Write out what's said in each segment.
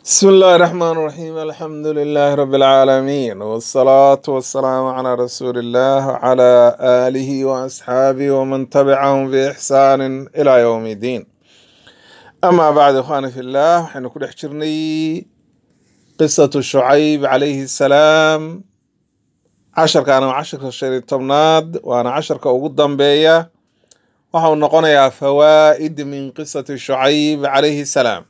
بسم الله الرحمن الرحيم الحمد لله رب العالمين والصلاة والسلام على رسول الله وعلى آله وأصحابه ومن تبعهم بإحسان إلى يوم الدين أما بعد إخواني في الله حين كل حجرني قصة شعيب عليه السلام عشر كان عشر الشهر التمناد وأنا عشر كأوجد بيا وحاول نقول فوائد من قصة شعيب عليه السلام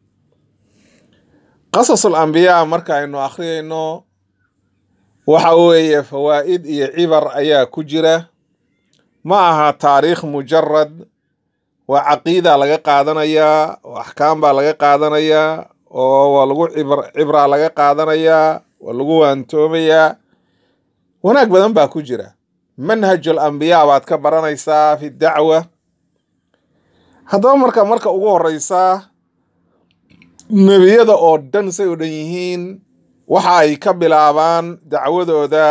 qasas alambiyaa marka aynu akhriyayno waxa weeye fawaa'id iyo cibar ayaa ku jira ma aha taariikh mujarad waa caqiida laga qaadanayaa oo axkaam baa laga qaadanayaa oo waa lagu cibr cibraa laga qaadanayaa waa lagu waantoomayaa wanaag badan baa ku jira manhajul ambiyaa baad ka baranaysaa fi dacwa haddaba marka marka ugu horeysaa nebiyada oo dhan say u dhan yihiin waxa ay ka bilaabaan dacwadooda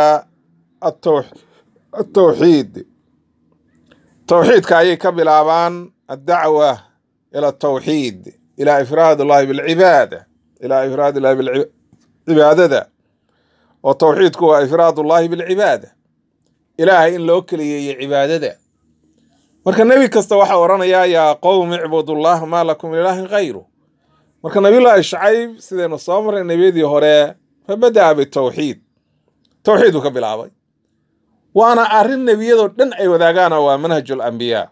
atawxiid tawxiidka ayay ka bilaabaan addacwa ila atawxiid ilaa ifraad ullahi bilcibaada ilaa ifraad ullahi bilcibaadada oo tawxiidku waa ifraad ullahi bilcibaada ilaahay in loo keliyeeyo cibaadada marka nebi kasta waxaa odhanayaa yaa qowmi icbudullah maa lakum min ilaahin hayru marka nabiyullaahi shacayb sidaynu soo marray nebiyadii hore fa bada'a bitawxiid tawxiid buu ka bilaabay waana arrin nebiyadoo dhan ay wadaagaana waa manhajul ambiyaa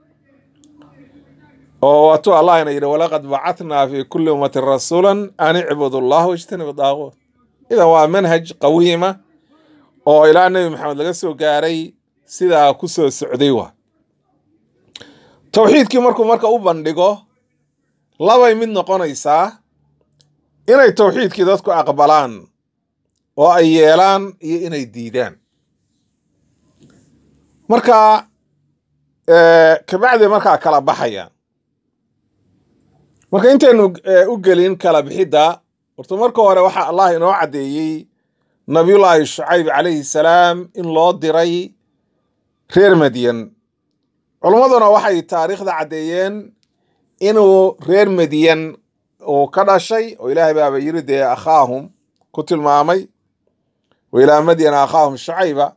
oo waatuu allah ina yidhi walaqad bacatnaa fi kulli ummatin rasuulan an icbudu allah wajtanibu daaquut idan waa manhaj qawiima oo ilaa nebi maxamed laga soo gaaray sidaa ku soo socday waa tawxiidkii markuu marka u bandhigo labay mid noqonaysaa inay tawxiidkii dadku aqbalaan oo ay yeelaan iyo inay diidaan marka kabacdi markaa kala baxayaan marka intaynu u gelin kala bixidda horta marka hore waxaa allah inoo caddeeyey nabiyullaahi shucayb calayhi salaam in loo diray reer madyan culummaduna waxay taariikhda caddeeyeen inuu reer madyan uu ka dhashay oo ilaahay baaba yiri dee akhaahum ku tilmaamay wa ilaa madyana akhaahum shucayba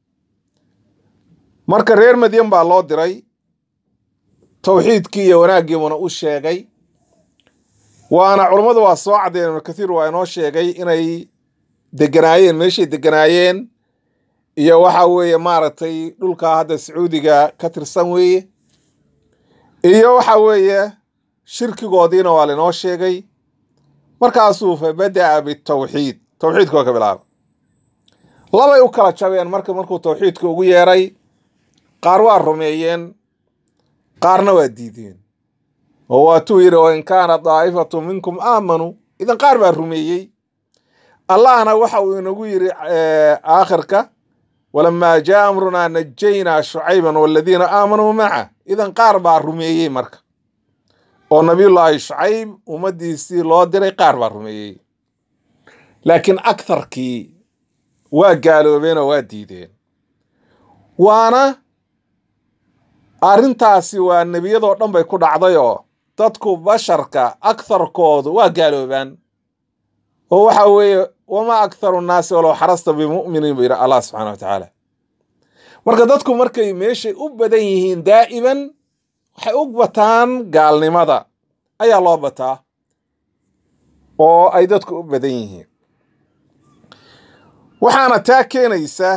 marka reer madyan baa loo diray tawxiidkii iyo wanaaggiibuna u sheegay waana culummadu waa soo caddeyen ibnu kathiir waa inoo sheegay inay deganaayeen meeshay deganaayeen iyo waxa weeye maaragtay dhulka hadda sacuudiga ka tirsan weeye iyo waxa weeye shirkigoodiina waa lainoo sheegay markaasuu fa bada'a bitawxiid tawxiidka waa ka bilaaba labay u kala jabeen marka markuu tawxiidka ugu yeeray qaar waa rumeeyeen qaarna waa diideen oo waatuu yidhi o in kaana daa'ifatu minkum aamanuu idan qaar baa rumeeyey allahna waxa uu inagu yidhi aakhirka walamaa jaa amrunaa najaynaa shucayban waladiina aamanuu maca idan qaar baa rumeeyey marka oo nabiyullaahi shucayb ummaddiisii loo diray qaar baa rumeeyey laakiin aktarkii waa gaaloobeen oo waa diideen waana arrintaasi waa nebiyadoo dhan bay ku dhacday oo dadku basharka aktarkoodu waa gaaloobaan oo waxa weeye wamaa aktharu nnaasi walow xarasta bimu'miniin buu yidhi allah subxana wa tacaala marka dadku markay meeshay u badan yihiin daa'iman waxay u bataan gaalnimada ayaa loo bataa oo ay dadku u badan yihiin waxaana taa keenaysa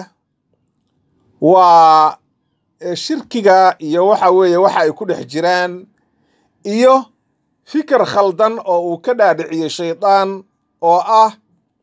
waa shirkiga iyo waxa weeye waxa ay ku dhex jiraan iyo fikir khaldan oo uu ka dhaadhiciyey shaydaan oo ah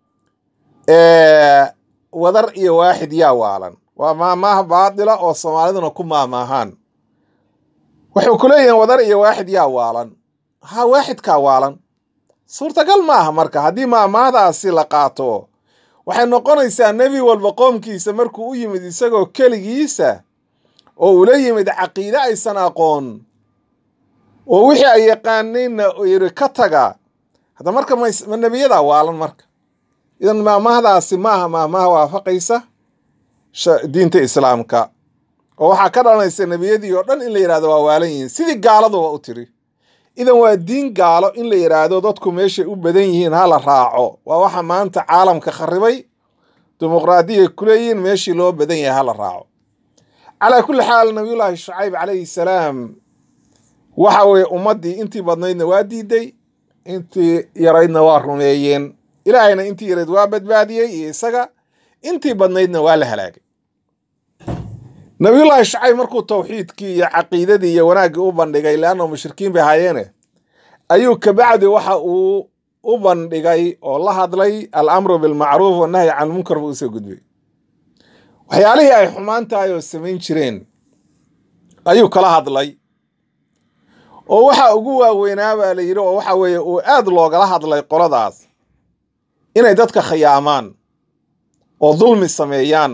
wadar iyo waaxid yaa waalan waa maamaaha baadila oo soomaaliduna ku maamaahaan waxay ku leeyihiin wadar iyo waaxid yaa waalan ha waaxidkaa waalan suurtagal ma aha marka haddii maamaahdaasi la qaato waxay noqonaysaa nebi walba qoomkiisa markuu u yimid isagoo keligiisa oo ula yimid caqiide aysan aqoon oo wixii ay yaqaanayna yiri ka taga hadda marka ma nebiyadaa waalan marka idan maamahdaasi maaha maamaha waafaqaysa diinta islaamka oo waxaa ka dhalanaysa nebiyadii oo dhan in la yidhahdo waa waalan yihiin sidii gaaladuba u tiri idan waa diin gaalo in la yidhaahdo dadku meeshay u badan yihiin ha la raaco waa waxa maanta caalamka kharibay dimuqraadiyay ku leeyihiin meeshii loo badan yahay ha la raaco calaa kulli xaal nabiyullaahi shucayb calayhi salaam waxa weeye ummaddii intii badnaydna waa diiday intii yaraydna waa rumeeyeen ilaahayna intii yarayd waa badbaadiyey iyo isaga intii badnaydna waa la halaagay nabiyullaahi shacayb markuu tawxiidkii iyo caqiidadii iyo wanaaggii u bandhigay leanna mushrikiin bay ahaayeene ayuu kabacdi waxa uu u bandhigay oo la hadlay alamru bilmacruuf wanahyi can munkar buu usoo gudbay waxyaalihii ay xumaan tahay oo samayn jireen ayuu kala hadlay oo waxa ugu waaweynaa baa la yidhi oo waxa weeye uu aad loogala hadlay qoladaas inay dadka khiyaamaan oo dulmi sameeyaan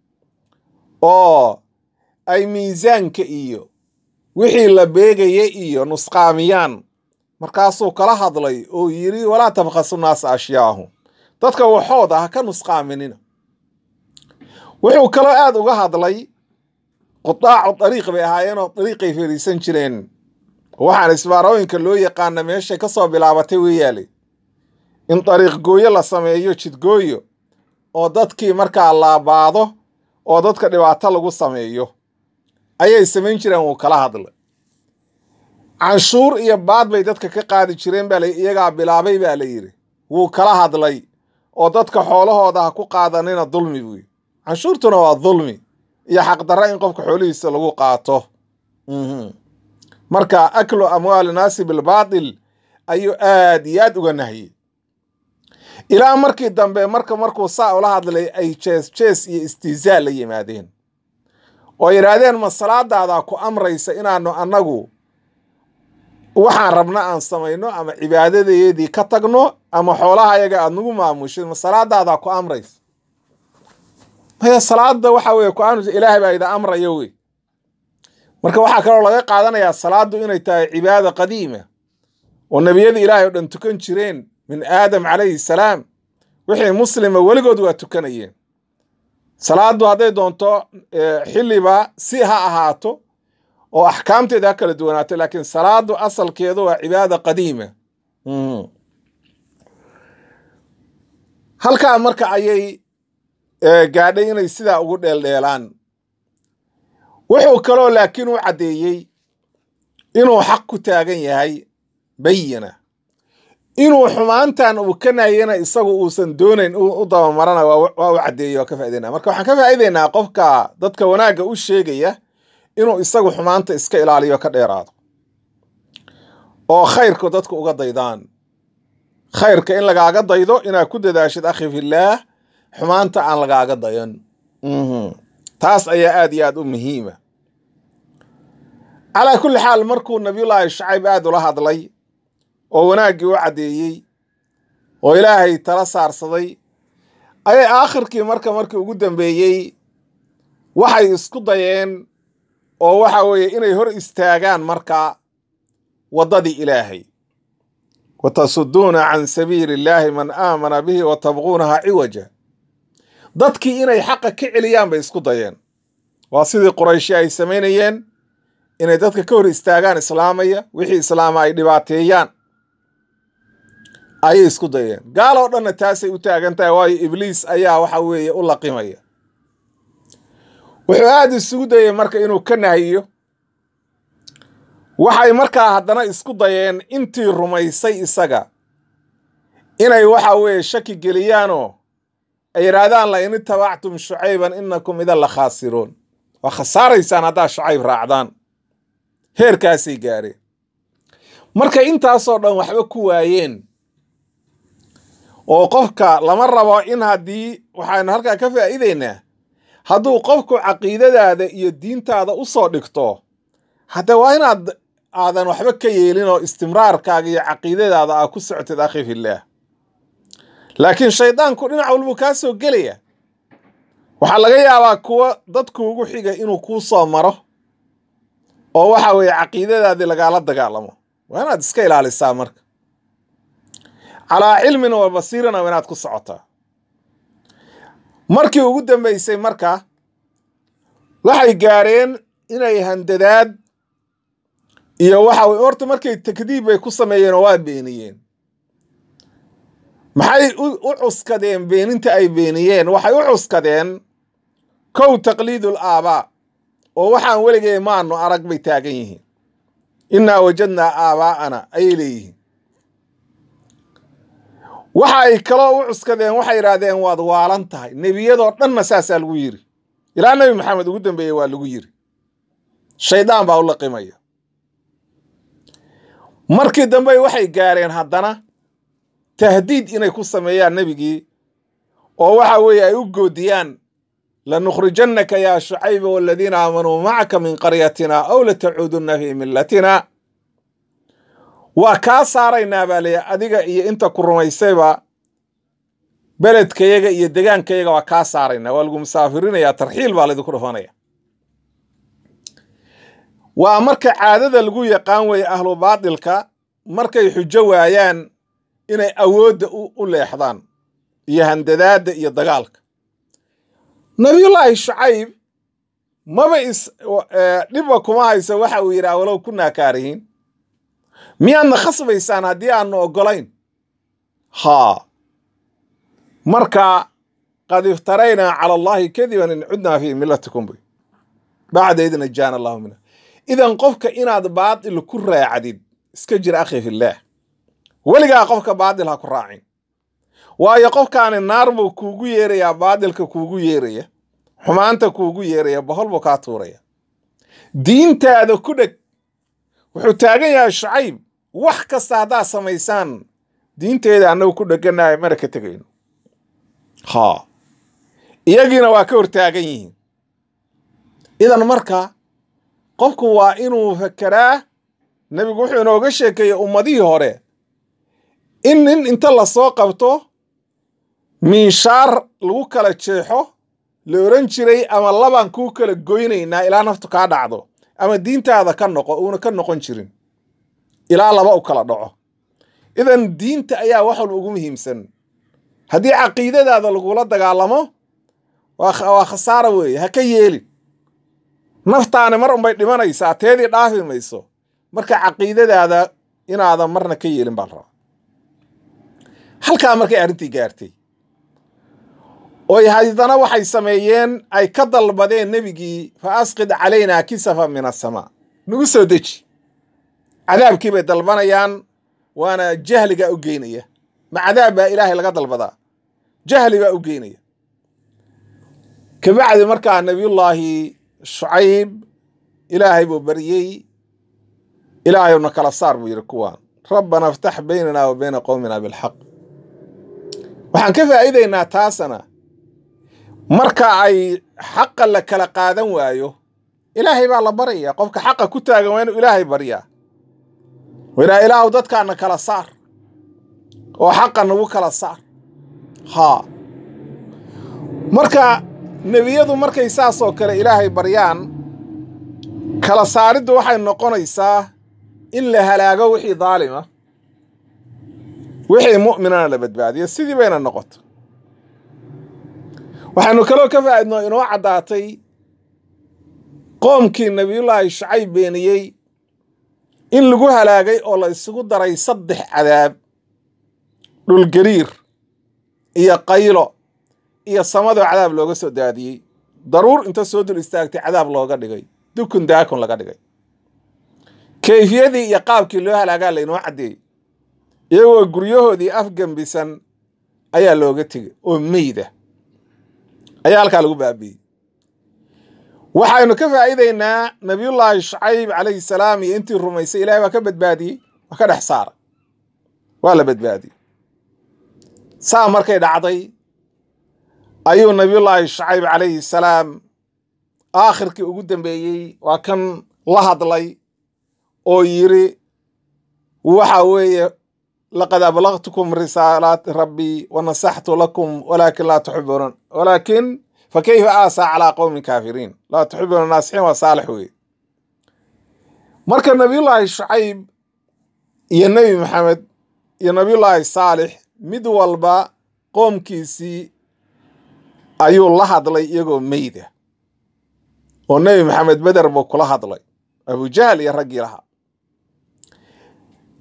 oo ay miisaanka iyo wixii la beegaya iyo nusqaamiyaan markaasuu kala hadlay oo yidhi walaa tabkhasu naasa ashyaahum dadka waxooda ha ka nusqaaminina wuxuu kaloo aad uga hadlay qudaacu dariiq bay ahaayeenoo dariiqay fariisan jireen waxaan isbaarooyinka loo yaqaana meeshay ka soo bilaabatay weeyaale in dariiq gooyo la sameeyo jidgooyo oo dadkii markaa laabaado oo dadka dhibaato lagu sameeyo ayay samayn jireen wuu kala hadlay canshuur iyo baad bay dadka ka qaadi jireen baa la iyagaa bilaabay baa la yidhi wuu kala hadlay oo dadka xoolahooda ha ku qaadanina dulmi buuyi canshuurtuna waa dulmi iyo xaqdarra in qofka xoolihiisa lagu qaato marka aklu amwaali naasi bilbaatil ayuu aad iyo aad uga nahiyey ilaa markii dambe marka markuu saa ula hadlay ay jees jees iyo istihzaa la yimaadeen oo yidhaahdeen ma salaadaadaa ku amraysa inaanu annagu waxaan rabna aan samayno ama cibaadadeedii ka tagno ama xoolaha yaga aad nagu maamushid ma salaadaadaa ku amraysa maya salaada waxa weye ku amraysa ilaahay baa ida amraya wey marka waxaa kaloo laga qaadanayaa salaadu inay tahay cibaada qadiima oo nebiyada ilaahay oo dhan tukan jireen min aadam calayhi salaam wixii muslima weligood waa tukanayeen salaadu hadday doonto xilliba si ha ahaato oo axkaamteeda ha kala duwanaato laakiin salaadu asalkeedu waa cibaada qadiima halkaa marka ayay gaadhay inay sidaa ugu dheeldheelaan wuxuu kaloo laakiin u caddeeyey inuu xaq ku taagan yahay bayina inuu xumaantan uu ka nahiyana isagu uusan doonayn u dabamarana waa u caddeeyey waa ka faa'idaynaa marka waxaan ka faa'idaynaa qofka dadka wanaagga u sheegaya inuu isagu xumaanta iska ilaaliyo ka dheeraado oo khayrku dadku uga daydaan khayrka in lagaaga daydo inaad ku dadaashid akhi fillaah xumaanta aan lagaaga dayan taas ayaa aad iyo aad u muhiima calaa kulli xaal markuu nabiyullaahi shacayb aad ula hadlay oo wanaaggii u caddeeyey oo ilaahay tala saarsaday ayay aakhirkii marka markii ugu dambeeyey waxay isku dayeen oo waxa weeye inay hor istaagaan marka waddadii ilaahay wa tasuduuna can sabiili illaahi man aamana bihi wa tabquunaha ciwaja dadkii inay xaqa ka celiyaan bay isku dayeen waa sidii qurayshi ay samaynayeen inay dadka ka hor istaagaan islaamaya wixii islaama ay dhibaateeyaan ayay isku dayeen gaal oo dhanna taasay u taagan tahay waayo ibliis ayaa waxa weeye u laqimaya wuxuu aada isugu dayey marka inuu ka nahiyo waxay markaa haddana isku dayeen intii rumaysay isaga inay waxa weeye shaki geliyaanoo ay yidhaahdaan la in itabactum shucayban inakum idan la khaasiruun waa khasaaraysaan haddaad shucayb raacdaan heerkaasay gaareen markay intaasoo dhan waxba ku waayeen oo qofka lama rabo in haddii waxaynu halkaa ka faa'iidaynaa hadduu qofku caqiidadaada iyo diintaada u soo dhigto hadda waa inaad aadan waxba ka yeelin oo istimraarkaaga iyo caqiidadaada aa ku socotid akhi fillaah laakiin shaydaanku dhinac walbuu kaa soo gelaya waxaa laga yaabaa kuwa dadkuugu xiga inuu kuu soo maro oo waxa weeye caqiidadaadii lagaala dagaalamo waa inaad iska ilaalisaa marka calaa cilmin wa basiirana waa inaad ku socotaa markii ugu dambaysay marka waxay gaareen inay handadaad iyo waxa weye horta markay takdiib bay ku sameeyeen oo waa beeniyeen maxay u cuskadeen beeninta ay beeniyeen waxay u cuskadeen kow taqliidul aabaa oo waxaan weligay maanu arag bay taagan yihiin innaa wajadnaa aabaa'ana ayay leeyihiin waxa ay kaloo u cuskadeen waxay yidhaahdeen waad waalan tahay nebiyadoo dhanna saasaa lagu yiri ilaa nebi maxamed ugu dambeeyey waa lagu yiri shaydaan baa u laqimaya markii dambe waxay gaareen haddana tahdiid inay ku sameeyaan nebigii oo waxa weeye ay u goodiyaan lanukhrijannaka yaa shucayba waladiina aamanuu macaka min qaryatina aw latacuudunna fii millatina waa kaa saaraynaa baa leeya adiga iyo inta ku rumaysayba beledkayaga iyo degaankayaga waa kaa saaraynaa waa lagu musaafirinayaa tarxiil baa laydinku dhufanaya waa marka caadada lagu yaqaan weeye ahlu baatilka markay xujo waayaan inay awoodda u leexdaan iyo handadaadda iyo dagaalka nabiyullaahi shucayb maba is dhibba kuma hayso waxa uu yidhaha walow kunaa kaarihiin miyaadna khasbaysaan haddii aanu oggolayn haa marka qad iftaraynaa cala allaahi kadiban in cudnaa fii millatikum buy bacda id najaana allahu minha idan qofka inaad baatil ku raacdid iska jir akhi fillaah weligaa qofka baatil ha ku raacin waayo qofkaani naar buu kuugu yeerayaa baatilka kuugu yeeraya xumaanta kuugu yeeraya bohol buu kaa tuuraya diintaada ku dheg wuxuu taagan yahay shucayb wax kasta haddaad samaysaan diinteeda annagu ku dheganahay mana ka tegayno haa iyagiina waa ka hortaagan yihiin idan marka qofku waa inuu fakeraa nebigu wuxuu inooga sheekeeyey ummadihii hore in nin inta lasoo qabto miinshaar lagu kala jeexo la oran jiray ama labaan kuu kala goynaynaa ilaa naftu kaa dhacdo ama diintaada ka noqo uuna ka noqon jirin ilaa laba u kala dhaco idan diinta ayaa wax walba ugu muhiimsan haddii caqiidadaada lagula dagaalamo waa khasaara weeye ha ka yeelin naftaani mar unbay dhimanaysaa teedii dhaafi mayso marka caqiidadaada inaadan marna ka yeelin baa la rabaa halkaa markay arrintii gaartay oy haddana waxay sameeyeen ay ka dalbadeen nebigii fa asqid calaynaa kisafa min asamaa nagu soo deji cadaabkii bay dalbanayaan waana jahligaa u geynaya ma cadaab baa ilaahay laga dalbadaa jahli baa u geynaya kabacdi markaa nebiyullaahi shucayb ilaahay buu baryey ilaahayna kala saar buu yidhi kuwaan rabbana iftax baynana wa bayna qowmina bilxaq waxaan ka faa'iidaynaa taasana marka ay xaqa la kala qaadan waayo ilaahay baa la baraya qofka xaqa ku taagan waa inuu ilaahay baryaa wailaa ilaahu dadkaana kala saar oo xaqa nagu kala saar haa marka nebiyadu markay saasoo kale ilaahay baryaan kala saariddu waxay noqonaysaa in la halaago wixii daalima wixii mu'minana la badbaadiyo sidii bayna noqoto waxaynu kaloo ka faa'idnoo inoo caddaatay qoomkii nebiyullaahi shacayb beeniyey in lagu halaagay oo la isugu daray saddex cadaab dhulgariir iyo qaylo iyo samadoo cadaab looga soo daadiyey daruur inta soo dul istaagtay cadaab looga dhigay dukun daakun laga dhigay kayfiyadii iyo qaabkii loo halaagaa laynoo caddeeyey iyagoo guryahoodii afgembisan ayaa looga tegey oo meyda ayaa halkaa lagu baabi'ey waxaynu ka faa'iidaynaa nabiyullaahi shacayb calayhi salaam iyo intii rumaysay ilahay waa ka badbaadiyey waa ka dhex saaray waa la badbaadiyey saa markay dhacday ayuu nabiyullaahi shacayb calayhi salaam aakhirkii ugu dambeeyey waa kan la hadlay oo yidhi waxa weeye laqad ablaqtukum risaalaati rabbii wa nasaxtu lakum walaakin laa tuxibuun walaakin fa kayfa aasaa calaa qowmin kaafiriin laa tuxibuuna naasixiin waa saalix weye marka nabiyullaahi shacayb iyo nebi maxamed iyo nabiyullaahi saalix mid walba qoomkiisii ayuu la hadlay iyagoo meyda oo nebi maxamed beder buu kula hadlay abujahl iyo raggii lahaa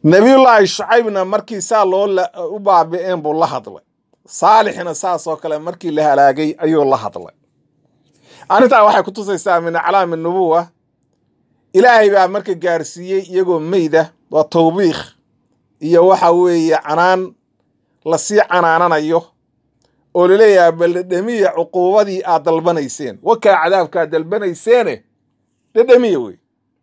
nebiyullaahi shucaybna markii saa loo u baabi'een buu la hadlay saalixna saasoo kale markii la halaagay ayuu la hadlay arrintaa waxay ku tusaysaa min aclaami nubuwa ilaahay baa marka gaarsiiyey iyagoo meyda waa tawbiikh iyo waxa weeye canaan lasii canaananayo oo laleeyahay bal dhedhemiya cuquubadii aad dalbanayseen wakaa cadaabkaad dalbanayseene dhedhemiya wey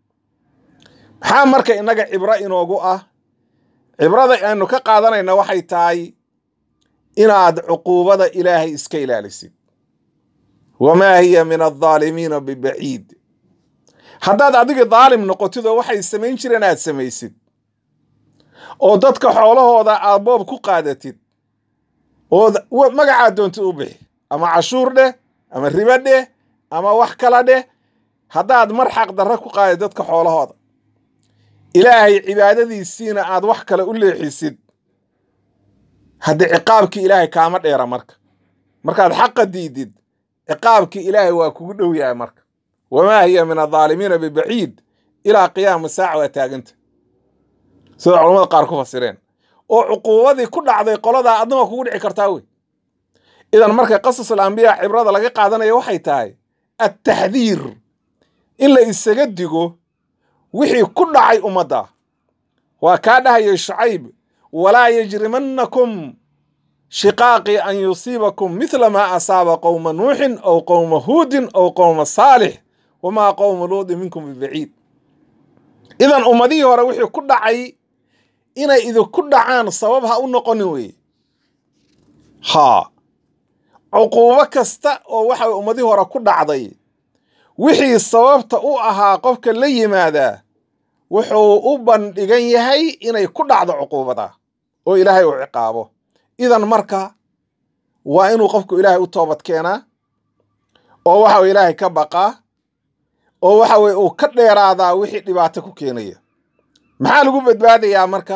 maxaa marka innaga cibro inoogu ah cibrada aynu ka qaadanayna waxay tahay inaad cuquubada ilaahay iska ilaalisid wamaa hiya min aldaalimiina bibaciid haddaad adiga daalim noqotid oo waxay samayn jireen aad samaysid oo dadka xoolahooda aad boob ku qaadatid oo magacaad doontid u bixi ama cashuur dheh ama ribo dheh ama wax kala dheh haddaad mar xaq darre ku qaadid dadka xoolahooda ilaahay cibaadadiisiina aad wax kale u leexisid haddii ciqaabkii ilaahay kaama dheera marka markaad xaqa diidid ciqaabkii ilaahay waa kugu dhow yahay marka wamaa hiya min aldaalimiina bibaciid ilaa qiyaama saaca waa taaganta sida culamada qaar ku fasireen oo cuquubadii ku dhacday qoladaa adna waa kugu dhici kartaa wey idan marka qasasul ambiyaa cibrada laga qaadanaya waxay tahay attaxdiir in la isaga digo wixii ku dhacay ummadda waa kaa dhahayay shucayb walaa yajrimannakum shiqaaqii an yusiibakum mithla maa asaaba qowma nuuxin aw qowma huudin aw qowma saalix wamaa qowma luudi minkum bibaciid idan ummadihii hore wixii ku dhacay inay idinku dhacaan sabab ha u noqonin weye haa cuquubo kasta oo waxa ummadihii hore ku dhacday wixii sababta u ahaa qofka la yimaadaa wuxuu u bandhigan yahay inay ku dhacdo cuquubada oo ilaahay uu ciqaabo idan marka waa inuu qofku ilaahay u toobad keenaa oo waxa weye ilaahay ka baqaa oo waxa weye uu ka dheeraadaa wixii dhibaato ku keenaya maxaa lagu badbaadayaa marka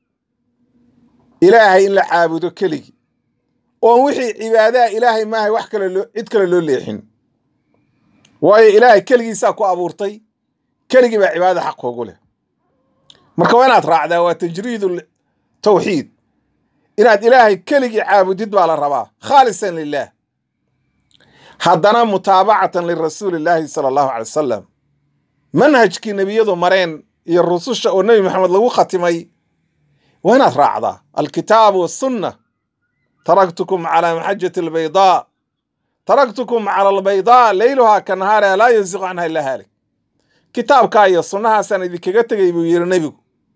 ilaahay in la caabudo keligii oon wixii cibaadaha ilaahay maahay wax kale loo cid kale loo leexin waayo ilaahay keligiisaa ku abuurtay keligii baa cibaadada xaq koogu leh marka waa inaad raacdaa waa tajriid tawxiid inaad ilaahay keligii caabudid baa la rabaa khaalisan lilah haddana mutaabacatan lirasuuli illaahi sala allahu calay wasalam manhajkii nebiyadu mareen iyo rususha oo nebi maxamed lagu khatimay waa inaad raacdaa alkitaabu wasunna taraktukum calaa maxajati albaydaa taraktukum cala albaydaa leyluhaa ka nahaariha laa yasiqu canha ilaa haalik kitaabkaa iyo sunnahaasaan idinkaga tegay buu yidhi nebigu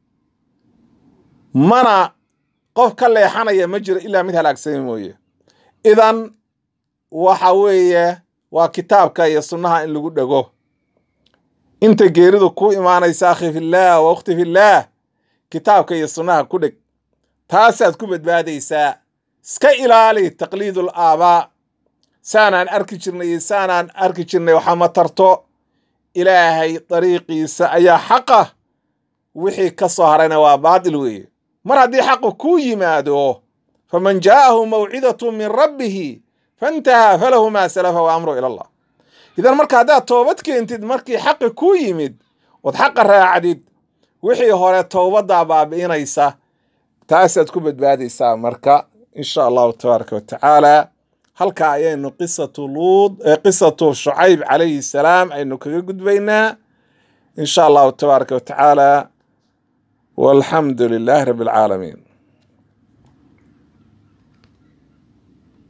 mana qof ka leexanaya ma jiro ilaa mid halaagsami mooye idan waxa weeye waa kitaabka iyo sunnaha in lagu dhego inta geeridu ku imaanaysa akhi fillaah wa ukhti fillaah kitaabka iyo sunnaha ku dheg taasaad ku badbaadaysaa iska ilaali taqliidul aabaa saanaan arki jirnay iyo saanaan arki jirnay waxaa ma tarto ilaahay dariiqiisa ayaa xaqa wixii ka soo harayna waa baatil weeye mar haddii xaqu kuu yimaado faman jaa'ahu mawcidatu min rabbihi fantahaa falahu maa salafa wa amru ila allah idan marka haddaad toobad keentid markii xaqi kuu yimid ood xaqa raacdid wixii hore towbaddaa baabi'inaysa taasaad ku badbaadaysaa marka insha allahu tabaaraka wa tacaala halkaa ayaynu qisatu luud qisatu shucayb calayhi salaam aynu kaga gudbaynaa insha allahu tabaaraka wa tacaala walxamdu lilaahi rabbi alcaalamiin